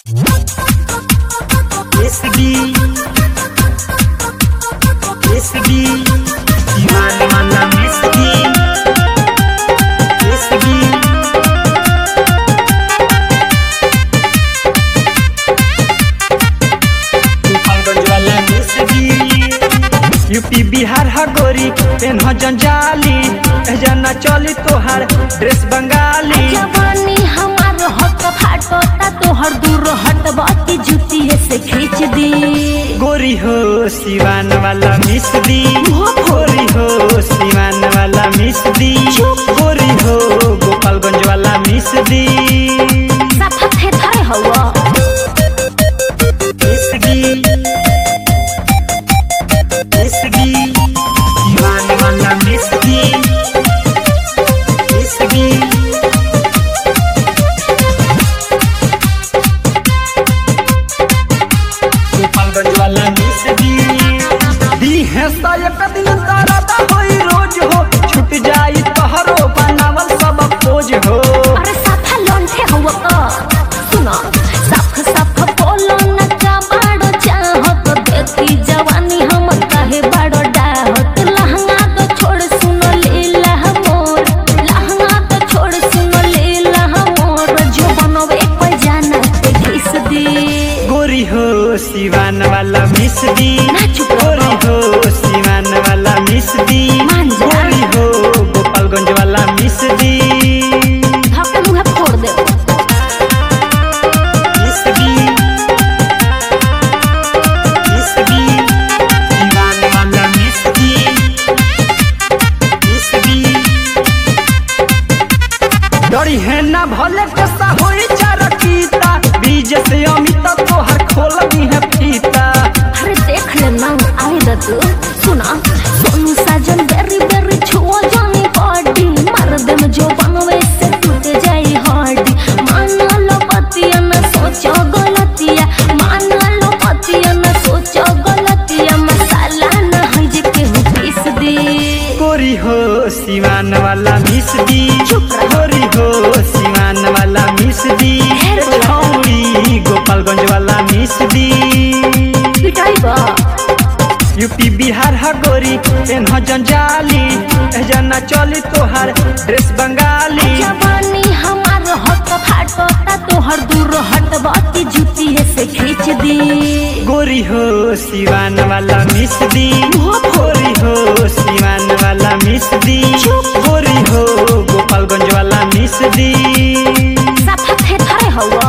SB SB Mana mana SB SB Gopalganj वाला SB UP Bihar हा गोरी पेन ह जंजाली जना चली तोहार ड्रेस बंगाली जवानी हमार हक फाटोता तोहर दूर हटबती जुतिये से खींच दी गोरी हो सिवान वाला मिस दी गोरी हो सिवान वाला मिस दी गोरी हो गोपालगंज वाला मिस दी साफा थे थरे हवा मिस दी मिस दी सिवान वाला मिस दी मिस दी गोपालगंज वाला मिस दी दी है एक दिन तारा दा होई रोज हो छूट जाई तोहरो बनावल सब खोज हो अरे साफा लोंठे हवा का सुनो साफ साफ बोलो न का बाड़ो चाहत देखी जवानी हम काहे बाड़ो डाहत लहंगा तो छोड़ सुनो लीला मोर लहंगा तो छोड़ सुनो लीला मोर जो बनवे पे जाना ते घिस दी गोरी हो सिवान वाला मिस दी ना चुप गोरी रहो। हो सिवान वाला मिस दी मान जा। गोरी हो गोपालगंज वाला मिस दी धक्के मुंह फोड़ दे मिस दी मिस दी सिवान वाला मिस दी मिस दी डरी है ना भले कसा होई चारकीता बीज से अमित तोहर खोल दी है फीता अरे देख ले ना आए द तू सुना सोनू साजन बेरी बेरी छुओ जानी बॉडी मार दे में जो बनवे से टूट जाई हड्डी मान लो पतिया न सोचो गलतिया मान लो पतिया न सोचो गलतिया मसाला न है जे केहू पीस दे गोरी हो सिवान वाला मिस दी चुप रहो। गोरी हो सिवान वाला मिस दी हेर छोड़। छौरी गोपालगंज वाला मिस दी पिटाई बा यूपी बिहार हा गोरी पेन ह जंजाली जना चली तोहार ड्रेस बंगाली जवानी हमार हक फाटोता तोहर दूर हटबती जुतिये से खींच दी गोरी हो सिवान वाला मिस दी गोरी हो सिवान वाला मिस दी गोरी हो गोपालगंज वाला मिस दी साफा थे थरे हवा